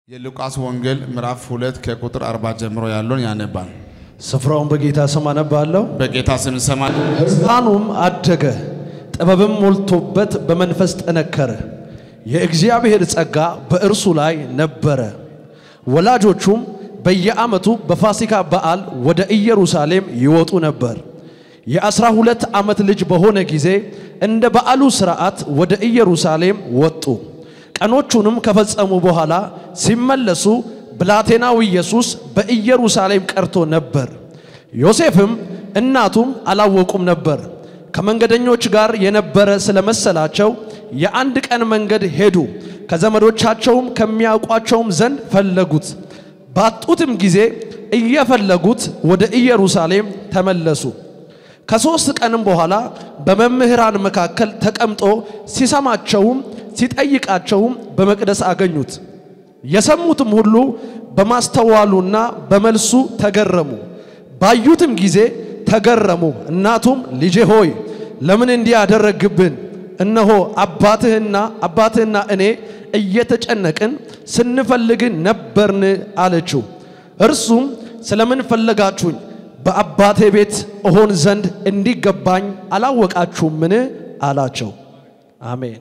የሉቃስ ወንጌል ምዕራፍ ሁለት ከቁጥር አርባ ጀምሮ ያለውን ያነባል። ስፍራውን በጌታ ስም አነባለሁ። በጌታ ስም ሰማል። ሕፃኑም አደገ፣ ጥበብም ሞልቶበት በመንፈስ ጠነከረ፣ የእግዚአብሔር ጸጋ በእርሱ ላይ ነበረ። ወላጆቹም በየዓመቱ በፋሲካ በዓል ወደ ኢየሩሳሌም ይወጡ ነበር። የአስራ ሁለት ዓመት ልጅ በሆነ ጊዜ እንደ በዓሉ ሥርዓት ወደ ኢየሩሳሌም ወጡ። ቀኖቹንም ከፈጸሙ በኋላ ሲመለሱ ብላቴናው ኢየሱስ በኢየሩሳሌም ቀርቶ ነበር። ዮሴፍም እናቱም አላወቁም ነበር። ከመንገደኞች ጋር የነበረ ስለመሰላቸው የአንድ ቀን መንገድ ሄዱ። ከዘመዶቻቸውም ከሚያውቋቸውም ዘንድ ፈለጉት። ባጡትም ጊዜ እየፈለጉት ወደ ኢየሩሳሌም ተመለሱ። ከሦስት ቀንም በኋላ በመምህራን መካከል ተቀምጦ ሲሰማቸውም ሲጠይቃቸውም በመቅደስ አገኙት። የሰሙትም ሁሉ በማስተዋሉና በመልሱ ተገረሙ። ባዩትም ጊዜ ተገረሙ። እናቱም ልጄ ሆይ ለምን እንዲህ አደረግብን? እነሆ አባትህና አባትህና እኔ እየተጨነቅን ስንፈልግን ነበርን አለችው። እርሱም ስለምን ፈለጋችሁኝ? በአባቴ ቤት እሆን ዘንድ እንዲገባኝ አላወቃችሁምን? አላቸው። አሜን።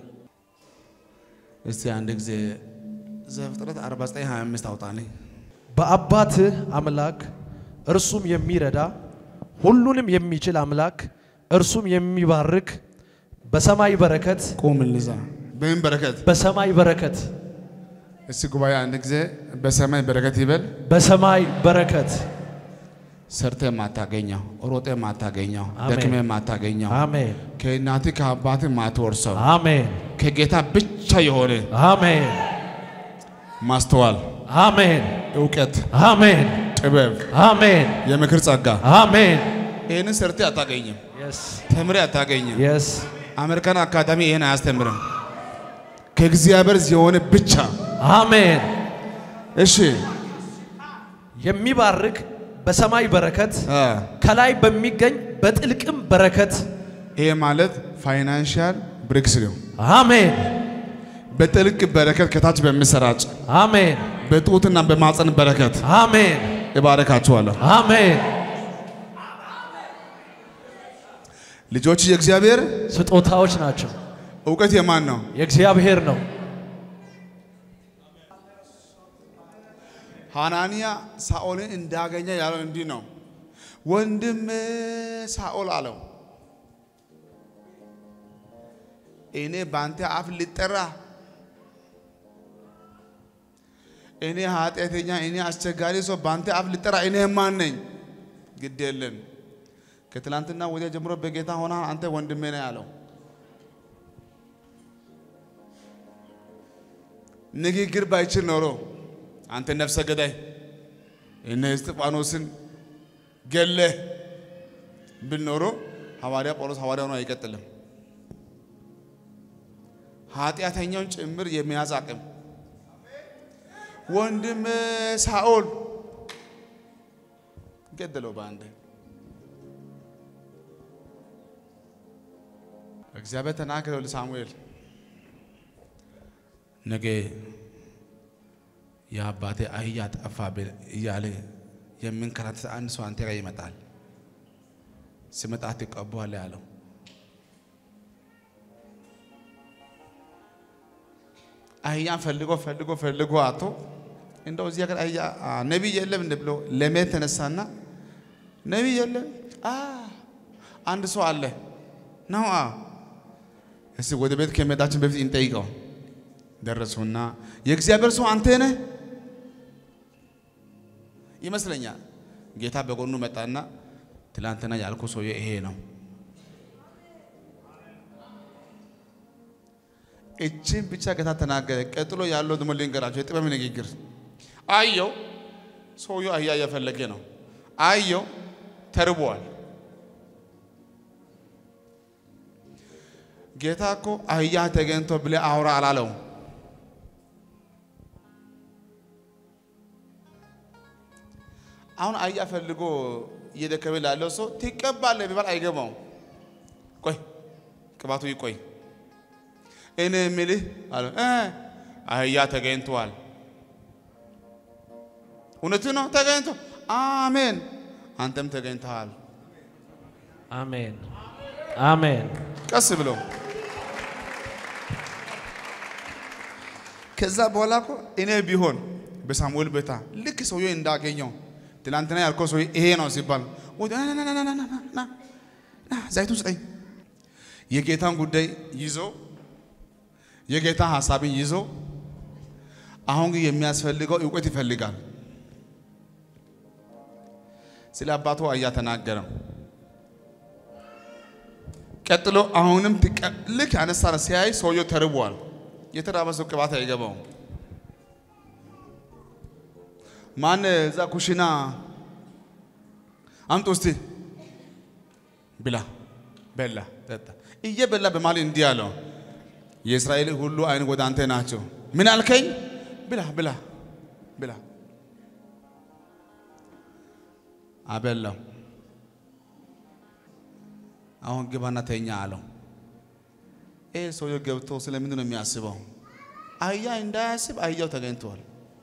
እስቲ አንድ ጊዜ ዘፍጥረት 4925 አውጣልኝ። በአባትህ አምላክ እርሱም የሚረዳ ሁሉንም የሚችል አምላክ እርሱም የሚባርክ በሰማይ በረከት ቁም ልዛ በምን በረከት በሰማይ በረከት እስቲ ጉባኤ አንድ ጊዜ በሰማይ በረከት ይበል። በሰማይ በረከት ሰርተ ማታገኘው፣ ሮጤ ማታገኘው፣ አሜን። ደክሜ ማታገኘው፣ አሜን ከእናት ከአባት ማትወርሰው አሜን ከጌታ ብቻ የሆነ አሜን ማስተዋል፣ አሜን እውቀት፣ አሜን ጥበብ፣ አሜን የምክር ጸጋ አሜን ይህንን ሰርቴ አታገኝም፣ የስ ተምሬ አታገኝም። የስ አሜሪካን አካዳሚ ይህን አያስተምርም። ከእግዚአብሔር የሆነ ብቻ አሜን እሺ የሚባርክ በሰማይ በረከት አ፣ ከላይ በሚገኝ በጥልቅም በረከት ይሄ ማለት ፋይናንሻል ብሬክስ ነው። አሜን በጥልቅ በረከት ከታች በሚሰራጭ አሜን በጡትና በማፀን በረከት አሜን እባረካችኋለሁ። አሜን ልጆች የእግዚአብሔር ስጦታዎች ናቸው። እውቀት የማን ነው? የእግዚአብሔር ነው። ሐናንያ ሳኦልን እንዳገኘ ያለው እንዲህ ነው። ወንድም ሳኦል አለው፣ እኔ በአንተ አፍ ልጠራ፣ እኔ ኃጢአተኛ፣ እኔ አስቸጋሪ ሰው በአንተ አፍ ልጠራ፣ እኔ ማን ነኝ? ግድ የለም ከትላንትና ወዲያ ጀምሮ በጌታ ሆና አንተ ወንድሜ ነህ ያለው ንግግር ባይችል ኖሮ አንተ ነፍሰ ገዳይ እነ እስጢፋኖስን ገለህ ብኖሮ ሐዋርያ ጳውሎስ ሐዋርያ ሆኖ አይቀጥልም። ኃጢአተኛውን ጭምር የሚያዝ አቅም ወንድም ሳኦል ገደለው በአንድ እግዚአብሔር ተናገረው ለሳሙኤል ነገ የአባቴ አህያ ጠፋ ብል እያለ የሚንከራተት አንድ ሰው አንተ ጋር ይመጣል። ሲመጣ ትቀበዋለህ ያለው አህያን ፈልጎ ፈልጎ ፈልጎ አቶ እንደው እዚህ ሀገር አህያ አ፣ ነቢይ የለም እንደ ብሎ ለመሄድ ተነሳና ነቢይ የለም አ አንድ ሰው አለ ነው አ እስቲ ወደ ቤት ከመሄዳችን በፊት እንጠይቀው። ደረሱና የእግዚአብሔር ሰው አንተ ነህ ይመስለኛል። ጌታ በጎኑ መጣና ትላንትና ያልኩ ሰውዬ ይሄ ነው። እችን ብቻ ጌታ ተናገረ። ቀጥሎ ያለው ደግሞ ልንገራቸው፣ የጥበብ ንግግር። አየው ሰውየው አህያ እየፈለገ ነው። አየው ተርቧል። ጌታ እኮ አህያ ተገኝቶ ብለህ አውራ አላለው። አሁን አህያ ፈልጎ እየደከመ ላለው ሰው ትቀባለህ ቢባል አይገባውም። ቆይ ቅባቱ ይቆይ። እኔ የምልህ አለ እ አህያ ተገኝቷል። እውነቱ ነው ተገኝቶ አሜን። አንተም ተገኝተሃል። አሜን አሜን ቀስ ብሎ ከዛ በኋላ እኮ እኔ ቢሆን በሳሙኤል ቤታ ልክ ሰውዬው እንዳገኘው ትላንትና ያልከው ሰውዬ ይሄ ነው ሲባል ወደ ና ና ና ና ና ና ና ና ዘይቱን ስጠኝ የጌታን ጉዳይ ይዞ የጌታ ሀሳብን ይዞ አሁን ግን የሚያስፈልገው እውቀት ይፈልጋል። ስለ አባቱ አያ ተናገረ። ቀጥሎ አሁንም ትቀ- ልክ አነሳ ሲያይ ሰውየው ተርቧል። የተራበ ሰው ቅባት አይገባውም። ማን እዛ ኩሽና አምጡ እስቲ ብላ በላ ጠጣ። እየበላ በማለት እንዲህ አለው የእስራኤል ሁሉ አይን ወደ አንተ ናቸው። ምን አልከኝ? ብላ ብላ ብላ አበላው። አሁን ግባና ተኛ አለው። ይህ ሰውየው ገብቶ ስለምንድን ነው የሚያስበው? አህያ እንዳያስብ አህያው ተገኝቷል።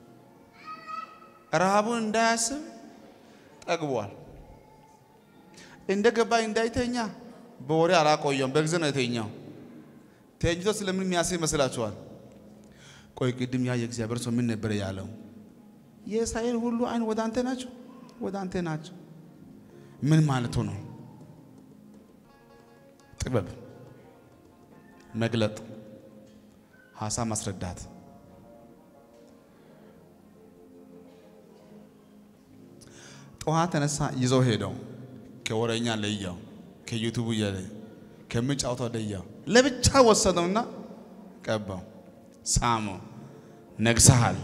ረሃቡን እንዳያስብ ጠግቧል። እንደ ገባ እንዳይተኛ በወሬ አላቆየም፣ በጊዜ ነው የተኛው። ተኝቶ ስለምን የሚያስብ ይመስላችኋል? ቆይ ቅድም ያ የእግዚአብሔር ሰው ምን ነበር ያለው? የእስራኤል ሁሉ አይን ወደ አንተ ናቸው፣ ወደ አንተ ናቸው። ምን ማለቱ ነው? ጥበብ መግለጥ፣ ሀሳብ ማስረዳት። ጠዋት ተነሳ፣ ይዘው ሄደው ከወረኛ ለያው፣ ከዩቱቡ እያለ ከምጫወተው ለያው፣ ለብቻ ወሰደውና ቀባው፣ ሳመው። ነግሰሃል።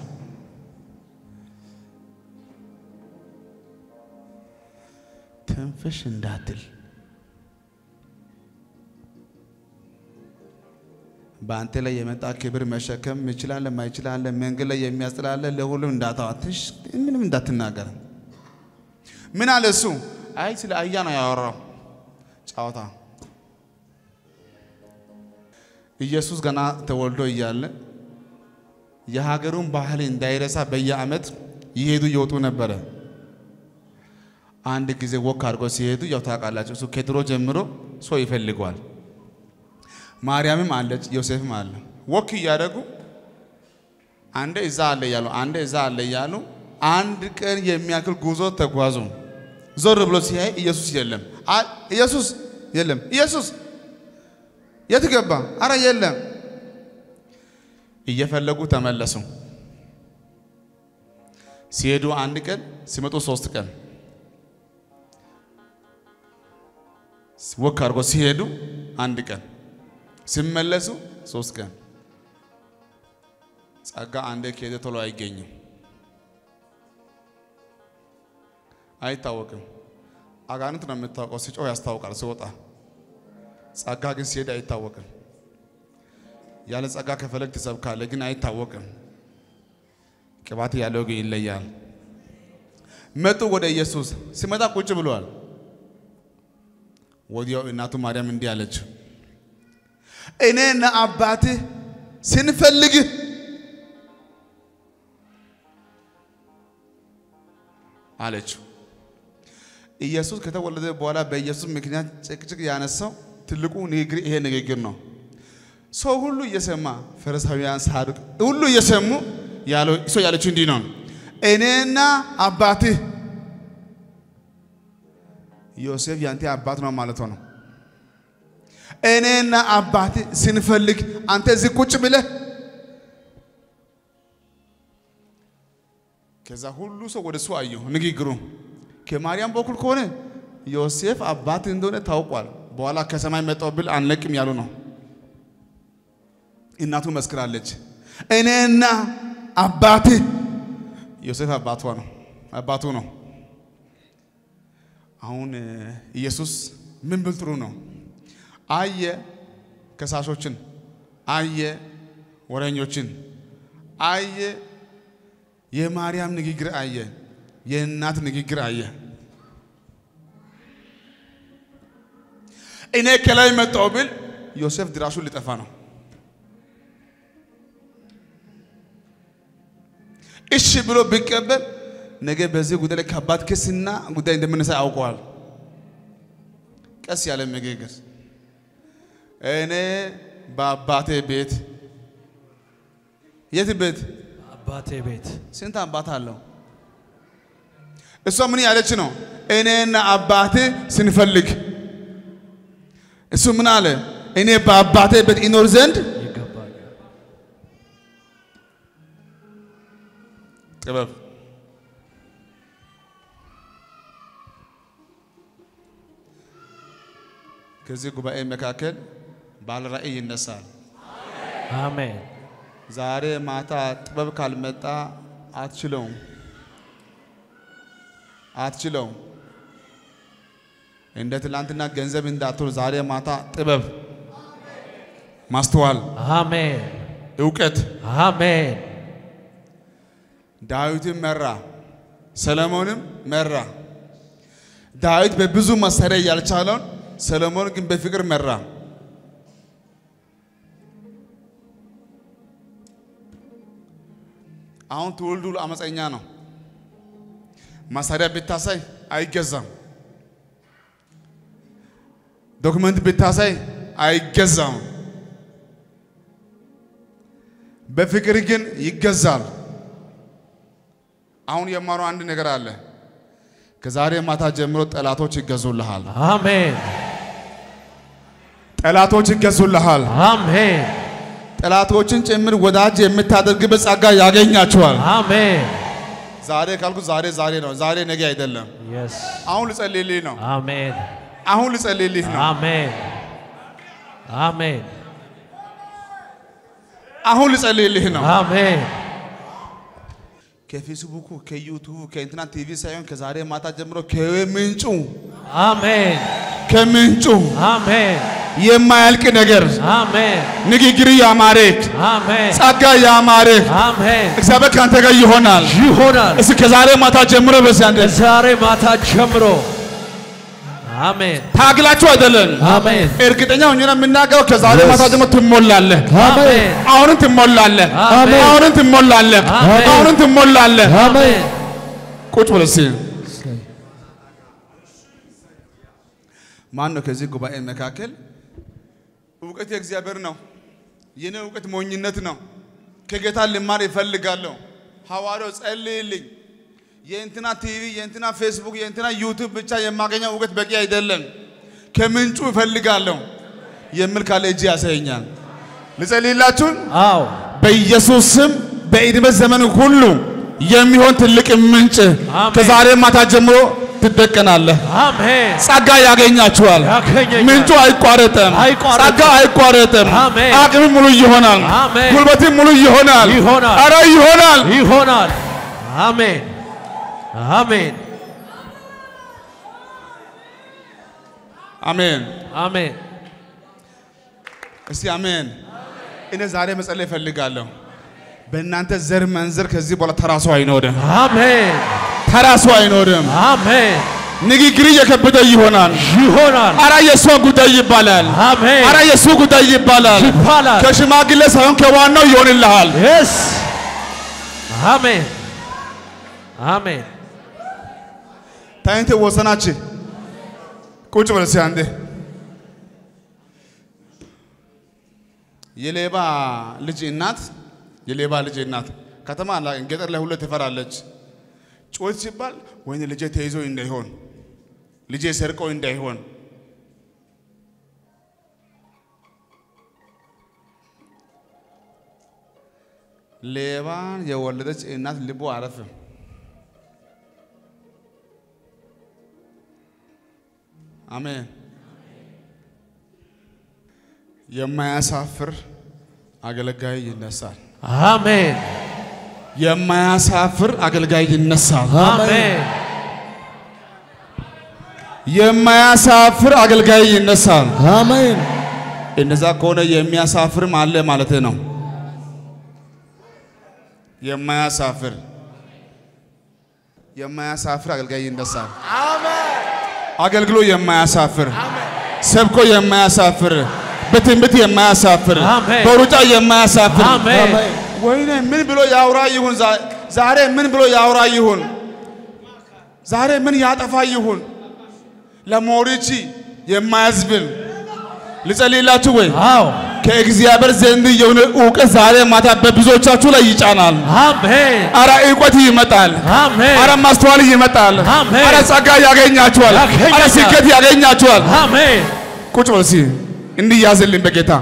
ትንፍሽ እንዳትል በአንተ ላይ የመጣ ክብር መሸከም ይችላል ማይችላል፣ መንገድ ላይ የሚያስጥላለ ለሁሉም እንዳታዋትሽ ምንም እንዳትናገር። ምን አለ እሱ? አይ ስለ አህያ ነው ያወራው ጨዋታ። ኢየሱስ ገና ተወልዶ እያለ የሀገሩን ባህል እንዳይረሳ በየዓመት ይሄዱ ይወጡ ነበረ። አንድ ጊዜ ወክ አድርጎ ሲሄዱ ያው ታውቃላችሁ፣ እሱ ከድሮ ጀምሮ ሰው ይፈልገዋል። ማርያምም አለች፣ ዮሴፍም አለ። ወክ እያደረጉ አንዴ እዛ አለ እያሉ አንዴ እዛ አለ እያሉ አንድ ቀን የሚያክል ጉዞ ተጓዙ። ዞር ብሎ ሲያይ ኢየሱስ የለም። አ- ኢየሱስ የለም። ኢየሱስ የት ገባ? አረ የለም። እየፈለጉ ተመለሱ። ሲሄዱ አንድ ቀን ሲመጡ ሶስት ቀን ወክ አድርጎ ሲሄዱ አንድ ቀን ሲመለሱ ሶስት ቀን። ጸጋ አንዴ ከሄደ ቶሎ አይገኝም፣ አይታወቅም። አጋንንት ነው የምታውቀው፣ ሲጮህ ያስታውቃል ሲወጣ። ጸጋ ግን ሲሄድ አይታወቅም። ያለ ጸጋ ከፈለግ ትሰብካለህ፣ ግን አይታወቅም። ቅባት ያለው ግን ይለያል። መጡ ወደ ኢየሱስ። ሲመጣ ቁጭ ብሏል። ወዲያው እናቱ ማርያም እንዲህ አለችው እኔና አባትህ ስንፈልግህ አለችው። ኢየሱስ ከተወለደ በኋላ በኢየሱስ ምክንያት ጭቅጭቅ ያነሳው ትልቁ ንግግር ይሄ ንግግር ነው። ሰው ሁሉ እየሰማ ፈሪሳውያን፣ ሳዱቅ ሁሉ እየሰሙ ያለው ሰው ያለችው እንዲህ ነው፣ እኔና አባትህ ዮሴፍ ያንተ አባት ነው ማለት ነው። እኔና አባት ስንፈልግ አንተ እዚህ ቁጭ ብለህ ከዛ ሁሉ ሰው ወደ እሱ አየሁ። ንግግሩ ከማርያም በኩል ከሆነ ዮሴፍ አባት እንደሆነ ታውቋል። በኋላ ከሰማይ መጣው ብል አንለቅም ያሉ ነው። እናቱ መስክራለች። እኔና አባት ዮሴፍ አባቷ ነው አባቱ ነው። አሁን ኢየሱስ ምን ብል ጥሩ ነው? አየ ከሳሾችን፣ አየ ወረኞችን፣ አየ የማርያም ንግግር አየ፣ የእናት ንግግር አየ። እኔ ከላይ መጣው ብል ዮሴፍ ድራሹ ሊጠፋ ነው። እሺ ብሎ ቢቀበል ነገ በዚህ ጉዳይ ላይ ከባድ ክስና ጉዳይ እንደምንሳ ያውቀዋል። ቀስ ያለ ንግግር እኔ በአባቴ ቤት የት ቤት አባቴ ቤት ስንት አባት አለው? እሷ ምን ያለች ነው? እኔና አባቴ ስንፈልግ እሱ ምን አለ? እኔ በአባቴ ቤት ይኖር ዘንድ ይገባኛል። ጥበብ ከዚህ ጉባኤ መካከል ባለ ራእይ ይነሳል። አሜን። ዛሬ ማታ ጥበብ ካልመጣ አትችለውም፣ አትችለውም። እንደ ትላንትና ገንዘብ እንዳትሆን ዛሬ ማታ ጥበብ፣ ማስተዋል፣ አሜን። እውቀት አሜን። ዳዊትን መራ፣ ሰለሞንም መራ። ዳዊት በብዙ መሳሪያ ያልቻለውን ሰለሞን ግን በፍቅር መራ። አሁን ትውልዱ ሁሉ አመፀኛ ነው። መሳሪያ ብታሳይ አይገዛም። ዶክመንት ብታሳይ አይገዛም። በፍቅር ግን ይገዛል። አሁን የማረው አንድ ነገር አለ። ከዛሬ ማታ ጀምሮ ጠላቶች ይገዙልሃል። አሜን። ጠላቶች ይገዙልሃል። አሜን። ጠላቶችን ጭምር ወዳጅ የምታደርግበት ጸጋ ያገኛቸዋል። አሜን። ዛሬ ካልኩ ዛሬ ዛሬ ነው። ዛሬ ነገ አይደለም። የስ አሁን ልጸልይልህ ነው። አሜን። አሁን ልጸልይልህ ነው። አሜን። አሜን። አሁን ልጸልይልህ ነው። አሜን። ከፌስቡኩ ከዩቱቡ ከኢንትና ቲቪ ሳይሆን ከዛሬ ማታ ጀምሮ ከምንጩ አሜን። ከምንጩ አሜን። የማያልቅ ነገር አሜን። ንግግር ያማረክ አሜን። ጸጋ ያማረክ አሜን። እግዚአብሔር ካንተ ጋር ይሆናል። ይሆናል። እስኪ ከዛሬ ማታ ጀምሮ በዚህ አንድ ዛሬ ማታ ጀምሮ አሜን። ታግላችሁ አይደለም አሜን። እርግጠኛ ሆኜ ነው የምናገረው። ከዛሬ ማታ ጀምሮ ትሞላለህ። አሜን። አሁንም ትሞላለህ። አሜን። አሁንም ትሞላለህ። አሜን። አሁንም ትሞላለህ። አሜን። ቁጭ በል እስኪ። ማን ነው ከዚህ ጉባኤ መካከል እውቀት የእግዚአብሔር ነው፣ የኔ እውቀት ሞኝነት ነው፣ ከጌታ ልማር ይፈልጋለሁ። ሐዋርያው ጸልይልኝ፣ የእንትና ቲቪ፣ የእንትና ፌስቡክ፣ የእንትና ዩቱብ ብቻ የማገኘው እውቀት በቂ አይደለም፣ ከምንጩ እፈልጋለሁ የሚል ካለ እጅ ያሳየኛል። ልጸልይላችሁን አዎ በኢየሱስ ስም በዕድሜ ዘመን ሁሉ የሚሆን ትልቅ ምንጭ አሜን። ከዛሬ ማታ ጀምሮ ትደቀናለህ። አሜን። ጸጋ ያገኛችኋል። ያገኘኛል። ምንጩ አይቋረጥም። አይቋረጥም። ጸጋ አይቋረጥም። አሜን። አቅም ሙሉ ይሆናል። አሜን። ጉልበትም ሙሉ ይሆናል። ይሆናል። ኧረ ይሆናል። ይሆናል። አሜን። አሜን። አሜን። አሜን። እስቲ አሜን። እኔ ዛሬ መጸለይ እፈልጋለሁ። በእናንተ ዘር መንዘር ከዚህ በኋላ ተራሱ አይኖርም። አሜን። ተራሱ አይኖርም። አሜን። ንግግር እየከበደ ይሆናል። ይሆናል። አረ የእሷ ጉዳይ ይባላል። አሜን። አረ የእሱ ጉዳይ ይባላል። ይባላል። ከሽማግሌ ሳይሆን ከዋናው ይሆንልሃል። የስ አሜን። አሜን። ታይንቴ ወሰናች ቁጭ በል እስኪ አንዴ። የሌባ ልጅ እናት የሌባ ልጅ እናት ከተማ ላይ ገጠር ላይ ሁሉ ትፈራለች። ጮት ሲባል ወይኔ ልጄ ተይዞ እንዳይሆን ልጄ ሰርቆ እንዳይሆን ሌባን የወለደች እናት ልቡ አረፍም። አሜን። የማያሳፍር አገልጋይ ይነሳል። አሜን። የማያሳፍር አገልጋይ ይነሳል። አሜን። የማያሳፍር አገልጋይ ይነሳል። አሜን። እንደዛ ከሆነ የሚያሳፍርም አለ ማለት ነው። የማያሳፍር የማያሳፍር አገልጋይ ይነሳል። አገልግሎ የማያሳፍር ሰብኮ የማያሳፍር በትንቢት የማያሳፍር አሜን። በሩጫ የማያሳፍር አሜን። ወይኔ ምን ብሎ ያውራ ይሁን ዛ- ዛሬ ምን ብሎ ያውራ ይሁን ዛሬ ምን ያጠፋ ይሁን ለሞሪቺ የማያዝብል ልጸልይላችሁ ወይ? አዎ ከእግዚአብሔር ዘንድ የሆነ እውቀት ዛሬ ማታ በብዙዎቻችሁ ላይ ይጫናል። አሜን አረ እውቀት ይመጣል። አሜን አረ ማስተዋል ይመጣል። አሜን። አረ ጸጋ ያገኛችኋል። ያገኛል። አረ ስኬት ያገኛችኋል። አሜን ቁጭ በል እስኪ እንዲህ ያዝልኝ በጌታ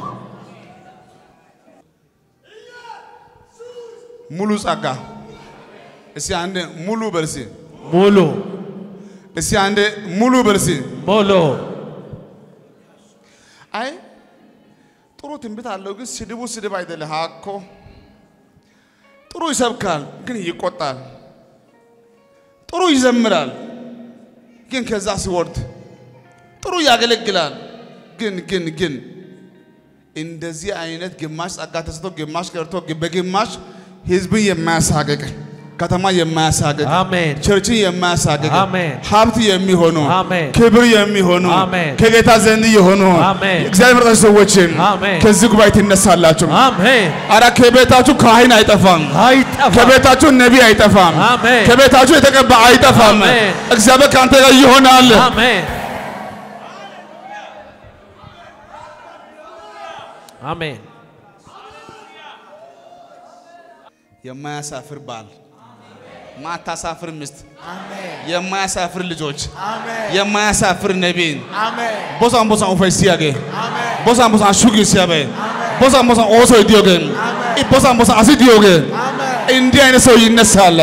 ሙሉ ጸጋ እስኪ አንዴ ሙሉ በል እስኪ ሙሉ እስኪ አንዴ ሙሉ በል እስኪ ሙሉ አይ ጥሩ ትንቢት አለው፣ ግን ስድቡ ስድብ አይደለም። ሀኮ ጥሩ ይሰብካል፣ ግን ይቆጣል። ጥሩ ይዘምራል፣ ግን ከዛ ሲወርድ ጥሩ ያገለግላል፣ ግን ግን ግን እንደዚህ አይነት ግማሽ ጸጋ ተሰጥቶ ግማሽ ቀርቶ በግማሽ ህዝብን የማያሳቅቅ ከተማ የማያሳቅቅ አሜን ቸርችን የማያሳቅቅ አሜን። ሀብት የሚሆኑ አሜን። ክብር የሚሆኑ አሜን። ከጌታ ዘንድ የሆኑ አሜን። እግዚአብሔር መርጣችሁ ሰዎችን አሜን። ከዚህ ጉባኤ ትነሳላችሁ። አሜን አረ ከቤታችሁ ካህን አይጠፋም። አይጠፋ ከቤታችሁ ነቢይ አይጠፋም። አሜን። ከቤታችሁ የተቀባ አይጠፋም። አሜን። እግዚአብሔር ከአንተ ጋር ይሆናል። አሜን አሜን የማያሳፍር ባል፣ ማታሳፍር ሚስት፣ የማያሳፍር ልጆች፣ የማያሳፍር ነቢይ ቦሳን ቦሳን ኡፈይ ሲያገ ቦሳን ቦሳን ሹጊ ሲያበ ቦሳን ቦሳን ኦሶ ዲዮገ ቦሳን ቦሳን አሲ ዲዮገ እንዲህ አይነት ሰው ይነሳል።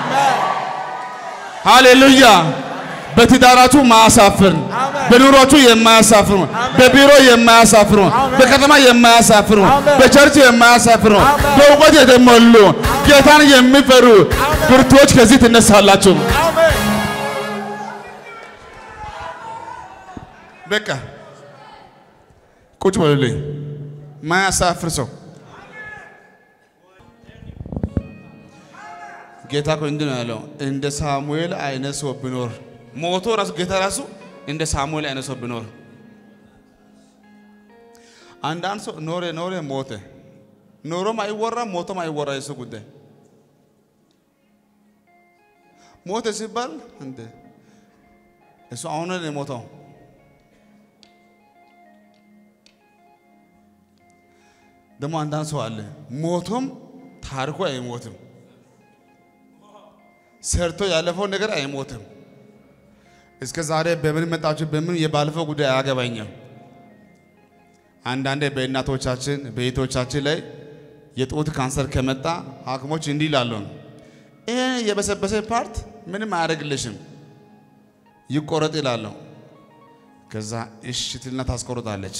ሃሌሉያ። በትዳራችሁ ማያሳፍር፣ በኑሯችሁ የማያሳፍሩ፣ በቢሮ የማያሳፍሩ፣ በከተማ የማያሳፍሩ፣ በቸርች የማያሳፍሩ፣ በእውቀት የተሞሉ ጌታን የሚፈሩ ብርቱዎች ከዚህ ትነሳላችሁ። በቃ ቁጭ በሉልኝ። ማያሳፍር ሰው ጌታ እኮ እንዲህ ነው ያለው፣ እንደ ሳሙኤል አይነት ሰው ቢኖር ሞቶ ራሱ ጌታ ራሱ እንደ ሳሙኤል አይነት ሰው ቢኖር። አንዳንድ ሰው ኖረ ኖረ ሞተ፣ ኖሮም አይወራም ሞቶም አይወራ የሱ ጉዳይ። ሞተ ሲባል እንደ እሱ አሁን ነው የሞተው። ደግሞ አንዳንድ ሰው አለ ሞቶም ታሪኩ አይሞትም። ሰርቶ ያለፈው ነገር አይሞትም። እስከ ዛሬ በምን መጣችሁ በምን የባለፈው ጉዳይ አያገባኝም። አንዳንዴ በእናቶቻችን በእህቶቻችን ላይ የጡት ካንሰር ከመጣ ሐኪሞች እንዲህ ይላሉ፣ ይሄ የበሰበሰ ፓርት ምንም አያደርግልሽም ይቆረጥ ይላሉ። ከዛ እሺ ትልና ታስቆርጣለች።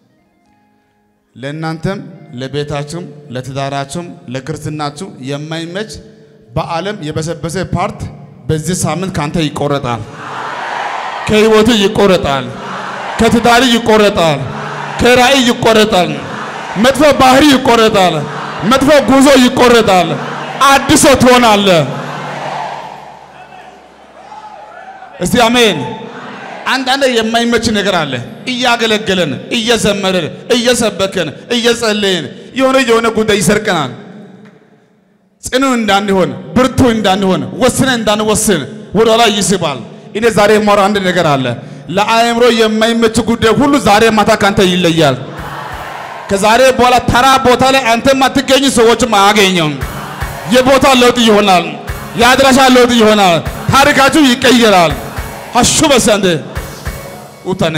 ለእናንተም ለቤታችሁም ለትዳራችሁም ለክርስትናችሁ የማይመች በዓለም የበሰበሰ ፓርት በዚህ ሳምንት ካንተ ይቆረጣል። ከህይወቱ ይቆረጣል። ከትዳሪ ይቆረጣል። ከራእይ ይቆረጣል። መጥፎ ባህሪ ይቆረጣል። መጥፎ ጉዞ ይቆረጣል። አዲስ ሰው ትሆናለህ። እስቲ አሜን። አንዳንድ የማይመች ነገር አለ። እያገለገለን እየዘመርን እየሰበከን እየጸለየን የሆነ የሆነ ጉዳይ ይሰርቀናል። ጽኑ እንዳንሆን ብርቱ እንዳንሆን ወስነ እንዳንወስን ወደ ኋላ ይስባል። እኔ ዛሬ የማወራው አንድ ነገር አለ። ለአእምሮ የማይመች ጉዳይ ሁሉ ዛሬ ማታ ካንተ ይለያል። ከዛሬ በኋላ ተራ ቦታ ላይ አንተ ማትገኝ ሰዎችም አያገኘም። የቦታ ለውጥ ይሆናል። የአድራሻ ለውጥ ይሆናል። ታሪካችሁ ይቀየራል። ሀሹ በሰንድ ውተነ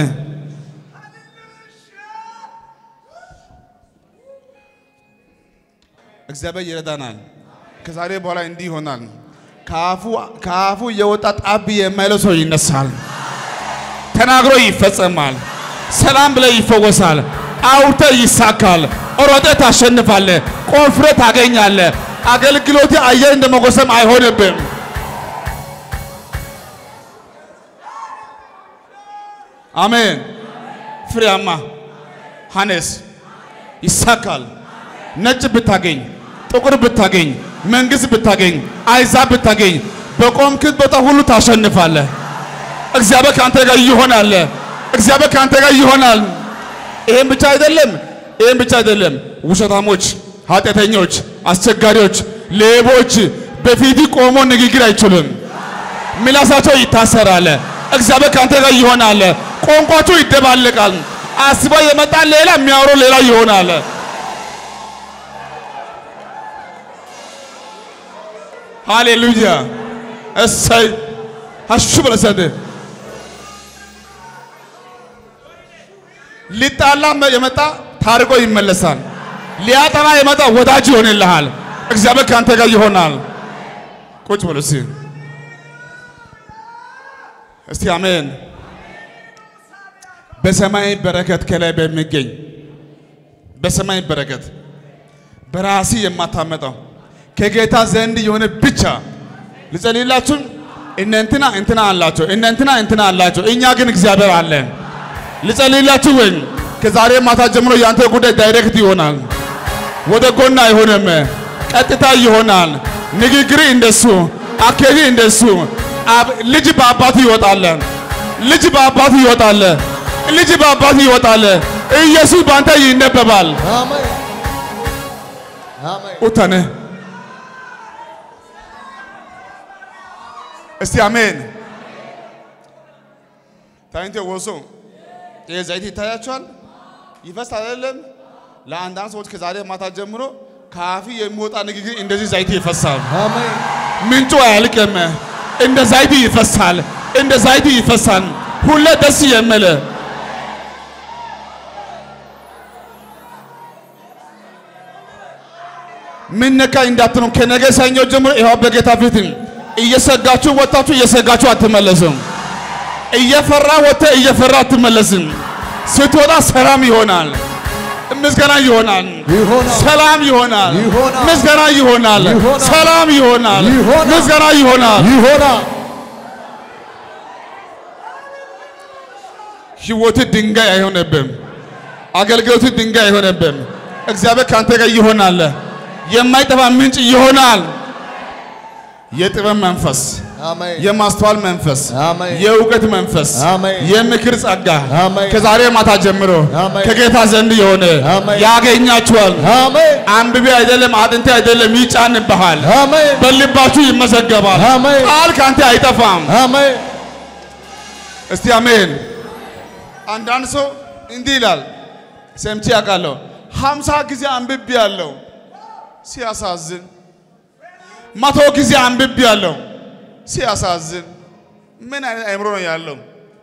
እግዚአብሔር ይረዳናል። ከዛሬ በኋላ እንዲህ ይሆናል። ከአፉ ከአፉ የወጣ ጣቢ የማይለው ሰው ይነሳል። ተናግሮ ይፈጸማል። ሰላም ብለ ይፈወሳል። አውርተ ይሳካል። ሮጠ ታሸንፋለ። ቆፍረ ታገኛለ። አገልግሎት አየር እንደ መጎሰም አይሆንብም። አሜን። ፍሬያማ ሐነስ ይሳካል። ነጭ ብታገኝ፣ ጥቁር ብታገኝ፣ መንግስት ብታገኝ፣ አይዛብ ብታገኝ፣ በቆምክት ቦታ ሁሉ ታሸንፋለህ። እግዚአብሔር ከአንተ ጋር ይሆናል። እግዚአብሔር ከአንተ ጋር ይሆናል። ይሄን ብቻ አይደለም፣ ይሄን ብቻ አይደለም። ውሸታሞች፣ ኃጢአተኞች፣ አስቸጋሪዎች፣ ሌቦች በፊት ቆሞ ንግግር አይችሉም። ምላሳቸው ይታሰራል። እግዚአብሔር ከአንተ ጋር ይሆናል። ቋንቋቸው ይደባለቃል። አስባ የመጣ ሌላ የሚያወራው ሌላ ይሆናል። ሃሌሉያ እሰይ አሹ በለሰደ ሊጣላ የመጣ ታርቆ ይመለሳል። ሊያጠና የመጣ ወዳጅ ይሆንልሃል። እግዚአብሔር ከአንተ ጋር ይሆናል። ቁጭ በሉ እስቲ እስቲ አሜን። በሰማይ በረከት ከላይ በሚገኝ በሰማይ በረከት በራሲ የማታመጣው ከጌታ ዘንድ የሆነ ብቻ ልጸልይላችሁ። እነ እንትና እንትና አላቸው፣ እነ እንትና እንትና አላቸው፣ እኛ ግን እግዚአብሔር አለን። ልጸልይላችሁ ወይ ከዛሬ ማታ ጀምሮ ያንተ ጉዳይ ዳይሬክት ይሆናል። ወደ ጎን አይሆንም፣ ቀጥታ ይሆናል። ንግግር እንደሱ፣ አካሄድ እንደሱ። ልጅ በአባቱ ይወጣል። ልጅ በአባቱ ይወጣል። ልጅ በአባቱ ይወጣል። ኢየሱስ በአንተ ይነበባል። አሜን አሜን ኡተነ እስቲ አሜን። ታይንቴ ወሶ ይሄ ዘይት ይታያቸዋል፣ ይፈስ አይደለም። ለአንዳንድ ሰዎች ከዛሬ ማታ ጀምሮ ከአፊ የሚወጣ ንግግር እንደዚህ ዘይት ይፈሳል። አሜን ምንጩ አያልቅም። እንደ ዘይት ይፈሳል፣ እንደ ዘይት ይፈሳል። ሁሌ ደስ የሚል ምን ነካ እንዳትሉ ከነገ ሰኞ ጀምሮ ይኸው በጌታ ፊት እየሰጋችሁ ወጣችሁ እየሰጋችሁ አትመለሱም። እየፈራ ወጥተ እየፈራ አትመለስም። ስትወጣ ሰላም ይሆናል፣ ምስጋና ይሆናል፣ ይሆናል ሰላም ይሆናል፣ ይሆናል፣ ምስጋና ይሆናል፣ ይሆናል፣ ሰላም ይሆናል፣ ይሆናል፣ ምስጋና ይሆናል። ይሆናል ህይወት ድንጋይ አይሆነብም። አገልግሎት ድንጋይ አይሆነብም። እግዚአብሔር ካንተ ጋር ይሆናል። የማይጠፋ ምንጭ ይሆናል። የጥበብ መንፈስ፣ አሜን የማስተዋል መንፈስ፣ አሜን የእውቀት መንፈስ፣ አሜን የምክር ጸጋ አሜን ከዛሬ ማታ ጀምሮ አሜን ከጌታ ዘንድ የሆነ አሜን ያገኛችኋል። አሜን አንብቤ አይደለም አጥንቴ አይደለም ይጫንብሃል። አሜን በልባችሁ ይመዘገባል። አሜን ቃል ካንተ አይጠፋም። አሜን እስቲ አሜን። አንዳንድ ሰው እንዲህ ይላል፣ ሰምቼ ያውቃለሁ። ሀምሳ ጊዜ አንብቤ ያለው ሲያሳዝን፣ መቶ ጊዜ አንብቤ ያለው ሲያሳዝን። ምን አይነት አእምሮ ነው ያለው?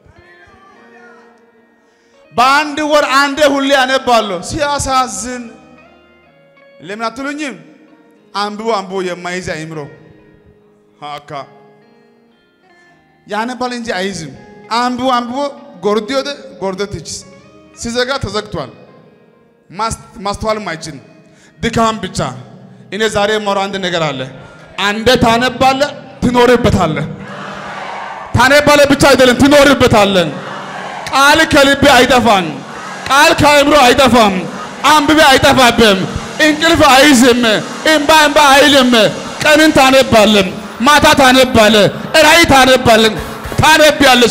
በአንድ ወር አንዴ ሁሌ አነባለሁ ሲያሳዝን። ለምን አትሉኝም? አንብቦ አንብቦ የማይዝ አእምሮ አካ ያነባል እንጂ አይዝም። አንብቦ አንብቦ ጎርዲ ወደ ጎርደትች ሲዘጋ ተዘግቷል። ማስተዋልም አይችልም። ድካም ብቻ። እኔ ዛሬ የማወራው አንድ ነገር አለ። አንደ ታነባለ ትኖርበታለ። ታነባለ ብቻ አይደለም ትኖርበታለን። ቃል ከልቤ አይጠፋም። ቃል ከአእምሮ አይጠፋም። አንብቤ አይጠፋብም። እንቅልፍ አይዝም። እምባ እምባ አይልም። ቀንን ታነባለን፣ ማታ ታነባለ፣ ራእይ ታነባለን፣ ታነቢያለሽ።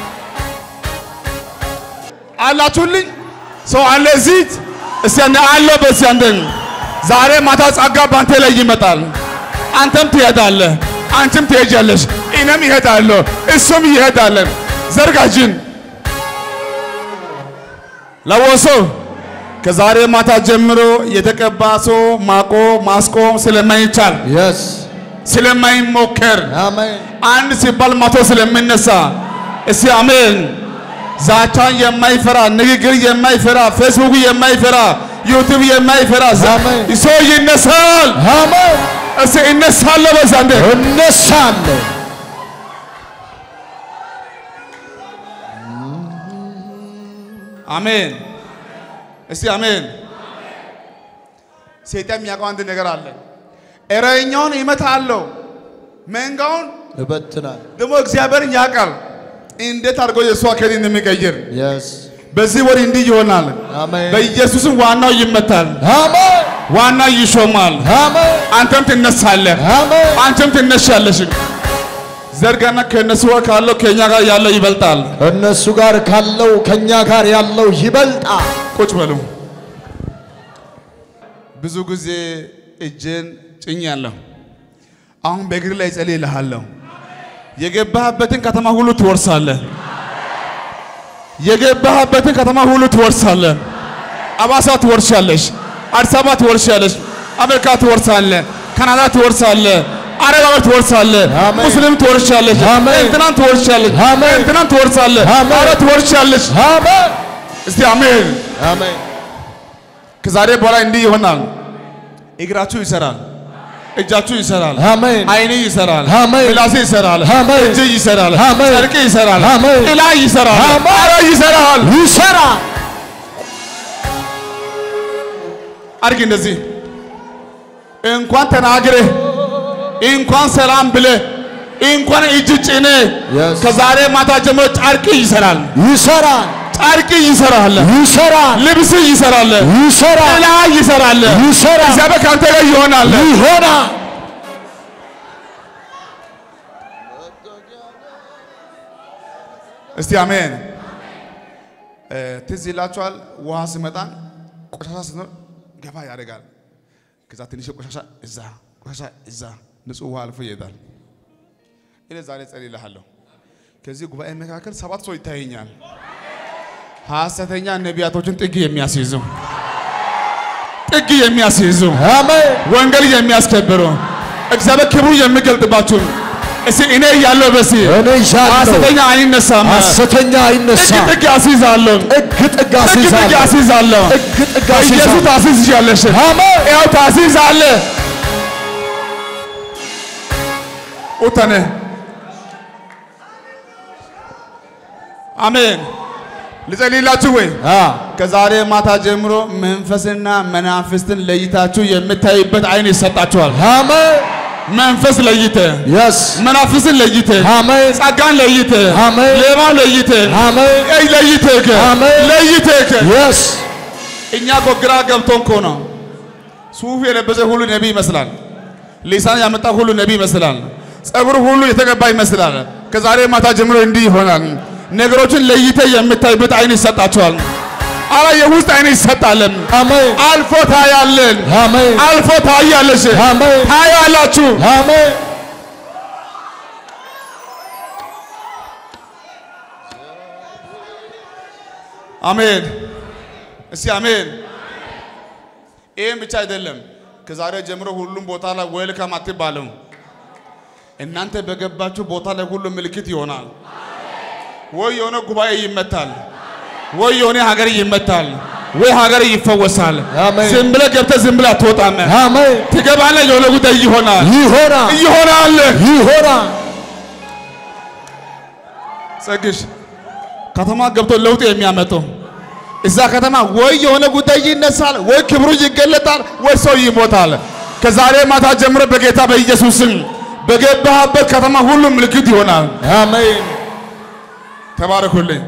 አላችሁልኝ? ሰው አለ እዚህ እስቲ እኔ አለ በዚህ አንደን ዛሬ ማታ ጸጋ ባንተ ላይ ይመጣል። አንተም ትሄዳለህ፣ አንቺም ትሄጃለሽ፣ እኔም ይሄዳለሁ፣ እሱም ይሄዳለን። ዘርጋጅን ለወሶ ከዛሬ ማታ ጀምሮ የተቀባ ሰው ማቆ ማስቆም ስለማይቻል የስ ስለማይሞከር አሜን አንድ ሲባል መቶ ስለሚነሳ እስቲ አሜን። ዛቻን የማይፈራ ንግግር የማይፈራ ፌስቡክ የማይፈራ ዩቲዩብ የማይፈራ ዛ- አሜን። ሰው ይነሳል። አሜን እስቲ እነሳለሁ በዛ እንደ እነሳለሁ አሜን። እስቲ አሜን። ሰይጣን የሚያውቀው አንድ ነገር አለ። እረኛውን ይመታለሁ፣ መንጋውን እበትናል ደግሞ እግዚአብሔርን ያውቃል እንዴት አድርጎ የእሱ አካሄድ እንደሚቀይር። የስ በዚህ ወር እንዲህ ይሆናል። አሜን በኢየሱስም ዋናው ይመታል፣ አሜን ዋና ይሾማል። አሜን አንተም ትነሳለህ፣ አሜን አንተም ትነሻለሽ። ዘርጋና ከእነሱ ጋር ካለው ከእኛ ጋር ያለው ይበልጣል። እነሱ ጋር ካለው ከኛ ጋር ያለው ይበልጣል። ቁጭ በሉ። ብዙ ጊዜ እጄን ጭኛለሁ። አሁን በእግር ላይ ጸልይልሃለሁ። የገባህበትን ከተማ ሁሉ ትወርሳለህ። የገባህበትን ከተማ ሁሉ ትወርሳለህ። አባሳ ትወርሻለሽ፣ አዲስ አበባ ትወርሻለሽ፣ አሜሪካ ትወርሳለህ፣ ካናዳ ትወርሳለህ፣ አረብ ሀገር ትወርሳለህ፣ አሜን። ሙስሊም ትወርሻለሽ፣ አሜን። እንትናን ትወርሻለሽ፣ አሜን። እንትናን ትወርሳለህ፣ አሜን። ኧረ ትወርሻለሽ። አሜን እስቲ አሜን። አሜን ከዛሬ በኋላ እንዲህ ይሆናል። እግራችሁ ይሰራል፣ እጃችሁ ይሰራል፣ አሜን አይኔ ይሰራል፣ አሜን። ምላሴ ይሰራል፣ አሜን። እጅ ይሰራል፣ አሜን። ጨርቅ ይሰራል፣ አሜን። ጥላ ይሰራል፣ አሜን። ኧረ ይሰራል። ይሰራ አድርግ እንደዚህ እንኳን ተናግረህ እንኳን ሰላም ብለህ እንኳን እጅ ጭነህ Yes. ከዛሬ ማታ ጀምሮ ጨርቅ ይሰራል፣ ይሰራል ጨርቅ ይሰራል፣ ይሰራል ልብስ ይሰራል፣ ይሰራል ጥላ ይሰራል። ይሰራል እግዚአብሔር ከአንተ ጋር ይሆናል። ይሆናል እስቲ አሜን። እ፣ ትዝ ይላችኋል ውሃ ሲመጣ ቆሻሻ ሲኖር ገባ ያደርጋል። ከዛ ትንሽ ቆሻሻ እዛ ቆሻሻ እዛ ንጹህ ውሃ አልፎ ይሄዳል። እኔ ዛሬ ጸልይልሃለሁ። ከዚህ ጉባኤ መካከል ሰባት ሰው ይታየኛል። ሐሰተኛ ነቢያቶችን ጥግ የሚያስይዙ ጥግ የሚያስይዙ አሜን ወንጌል የሚያስከብሩ እግዚአብሔር ክብሩ የሚገልጥባችሁ እስቲ እኔ እያለሁ በሲ እኔ ይዣለሁ ሐሰተኛ አይነሳም። ሐሰተኛ አይነሳ ጥግ ጥግ አስይዛለሁ። ጥግ ጥግ ጥግ ጥግ አስይዛለሁ አስይዛለሁ። ጥግ ጥግ በኢየሱስ አስይዛለሁ ታስይዛለሽ። አሜን ያው ታስይዛለህ። ኡተነ አሜን። ልጸልይላችሁ ወይ? አ ከዛሬ ማታ ጀምሮ መንፈስና መናፍስትን ለይታችሁ የምታዩበት አይን ይሰጣችኋል። አሜን መንፈስ ለይተ የስ መናፍስን ለይተ አሜን ጸጋን ለይተ አሜን። ሌባ ለይተ አሜን ኤይ ለይተህ አሜን። ለይተህ የስ እኛ እኮ ግራ ገብቶን እኮ ነው። ሱፍ የለበሰ ሁሉ ነቢይ ይመስላል። ሊሳን ያመጣ ሁሉ ነቢይ ይመስላል። ጸጉር ሁሉ የተቀባ ይመስላል። ከዛሬ ማታ ጀምሮ እንዲህ ይሆናል። ነገሮችን ለይተ የምታይበት አይን ይሰጣቸዋል። አረ የውስጥ አይን ይሰጣለን። አሜን አልፎ ታያለን። አሜን አልፎ ታያለሽ። አሜን ታያላችሁ። አሜን አሜን። እስቲ አሜን። ይህም ብቻ አይደለም። ከዛሬ ጀምሮ ሁሉም ቦታ ላይ ዌልካም አትባለም። እናንተ በገባችሁ ቦታ ላይ ሁሉ ምልክት ይሆናል። ወይ የሆነ ጉባኤ ይመታል፣ ወይ የሆነ ሀገር ይመታል፣ ወይ ሀገር ይፈወሳል። አሜን። ዝም ብለህ ገብተህ ዝም ብለህ አትወጣም። አሜን ትገባለህ፣ የሆነ ጉዳይ ይሆናል ይሆናል ይሆናል። ይሆናል ጸግሽ ከተማ ገብቶ ለውጥ የሚያመጡ እዛ ከተማ ወይ የሆነ ጉዳይ ይነሳል፣ ወይ ክብሩ ይገለጣል፣ ወይ ሰው ይሞታል። ከዛሬ ማታ ጀምሮ በጌታ በኢየሱስ ስም በገባህበት ከተማ ሁሉ ምልክት ይሆናል። አሜን ተባረኩልኝ።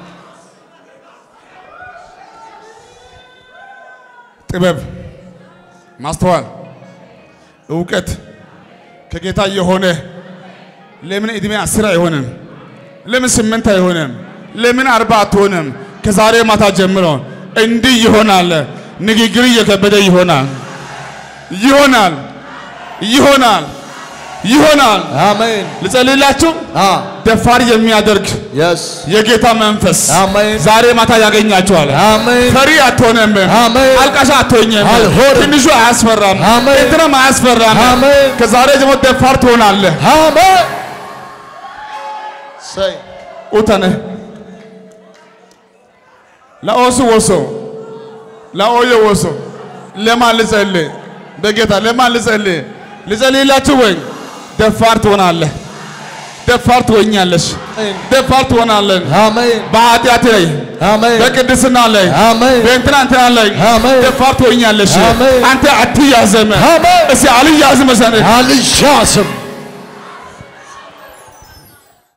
ጥበብ፣ ማስተዋል፣ እውቀት ከጌታ የሆነ ለምን ዕድሜ አስር አይሆንም? ለምን ስምንት አይሆንም? ለምን አርባ አትሆንም? ከዛሬ ማታ ጀምሮ እንዲህ ይሆናል። ንግግር እየከበደ ይሆናል ይሆናል ይሆናል ይሆናል። አሜን ልጸልይላችሁ። አ ደፋር የሚያደርግ የስ የጌታ መንፈስ አሜን ዛሬ ማታ ያገኛችኋል። አሜን ፈሪ አትሆንም። አሜን አልቃሻ አትሆኝም። አልሆንም። ትንሹ አያስፈራም። አሜን። እንትንም አያስፈራም። አሜን ከዛሬ ጀምሮ ደፋር ትሆናለህ። አሜን ሰይ ኡተነ ለኦሱ ወሶ ለኦየ ወሶ ለማን ልጸልይ? በጌታ ለማን ልጸልይ? ልጸልይላችሁ ወይ? ደፋር ትሆናለህ። ደፋር ትሆኛለሽ። ደፋር ትሆናለን። አሜን በኃጢአት ላይ አሜን በቅድስና ላይ አሜን በእንትና እንትና ላይ አሜን ደፋር ትሆኛለሽ። አሜን። አንተ አትያዘም። አሜን እስቲ አልያዝም መሰለህ አልያዝም